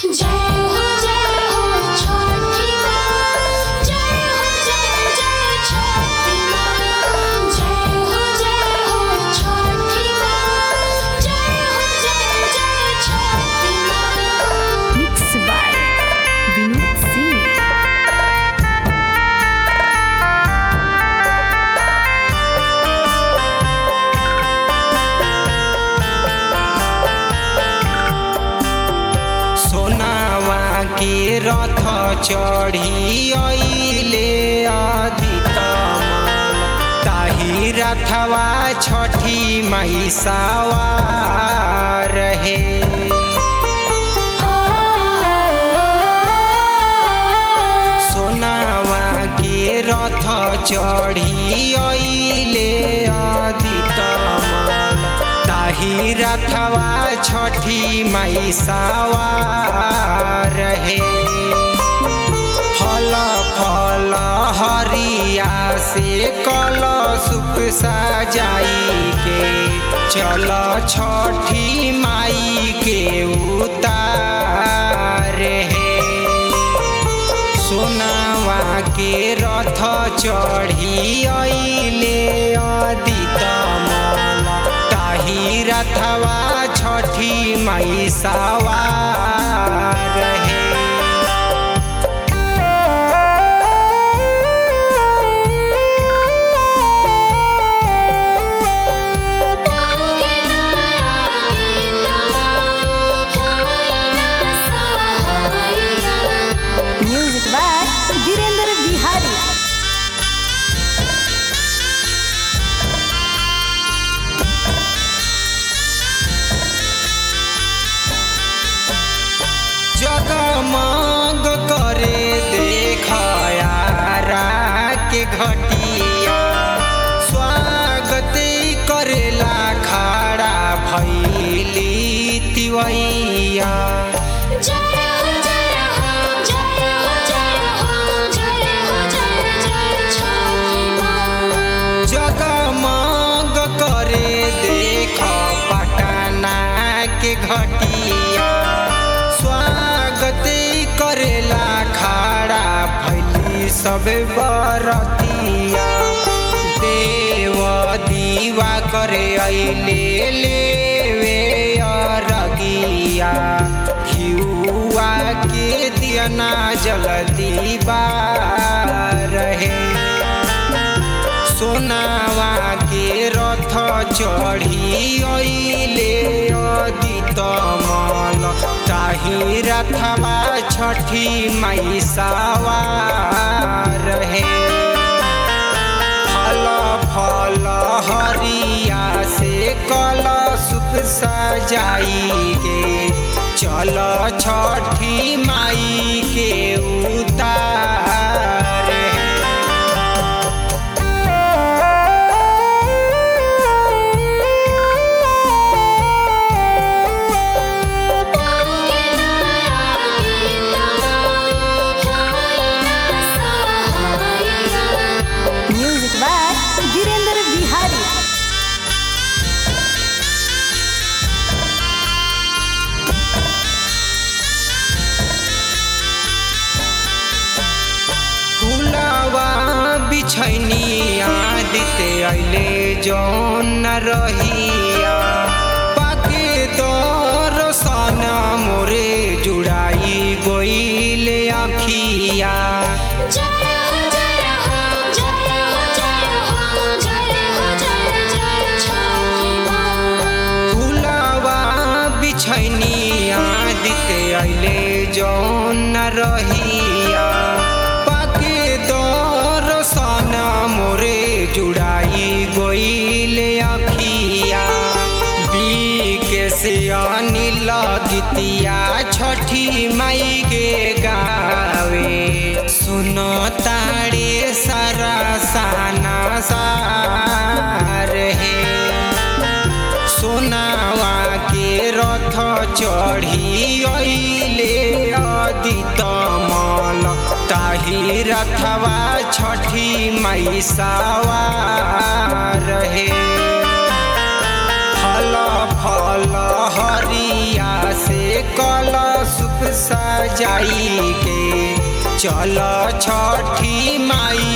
जय हो जय हो छठी माँ जय हो जय जय छठी माँ जय हो जय हो छठी माँ जय हो जय जय छठी माँ Mixed by Vinod Singh. सोनावा के रथ चढ़ी अइले अधितमल ताही रथवा छठी मैसावा रहे सोनावा के रथ चढ़ी अइले अधितमल ताही रथवा छठी मैसावा रहे फल फल हरिया से कल सुप सजाई के चल छठी माई के उतार है सोनावा के रथ चढ़ी अइले अधितमल ताही रथवा छठी मैसावा रहे Music by Virender Bihari. जगमग करे देखयारा के घटिया स्वागत करेला खड़ा भैली तिवैया जगमग करे देख पटना के घटिया स्वागत करेला खड़ा भैली सब बरतिया देव दीवा करे अइले लेवे अरगिया घिउआ के दियना जलदी रहे सोनावा के रथ चढ़ी अइले अधितमल ताही रथवा छठी मैसावा रहे फल फल हरिया से कल सुख सजाई के चल छठी माई के उतार है Music by Virender Bihari. फुलवा बिछैनी आदिते अइले जौन न रहिया पाके दरसन मोरे जुड़ाई गोइले अखिया फुलवा बिछैनी आदिते अइले जौन न रहिया पाके दरसन मोरे जुड़ाई गोइले अखिया बीके से अनिल गीतिया छठी माई के गावे सुन तारे सारा साना सार है सोनावा के रथ चढ़ी अइले अधितमल ताही रथवा छठी मैसावा रहे फल फल हरिया से कल सुख सजाई के चल छठी माई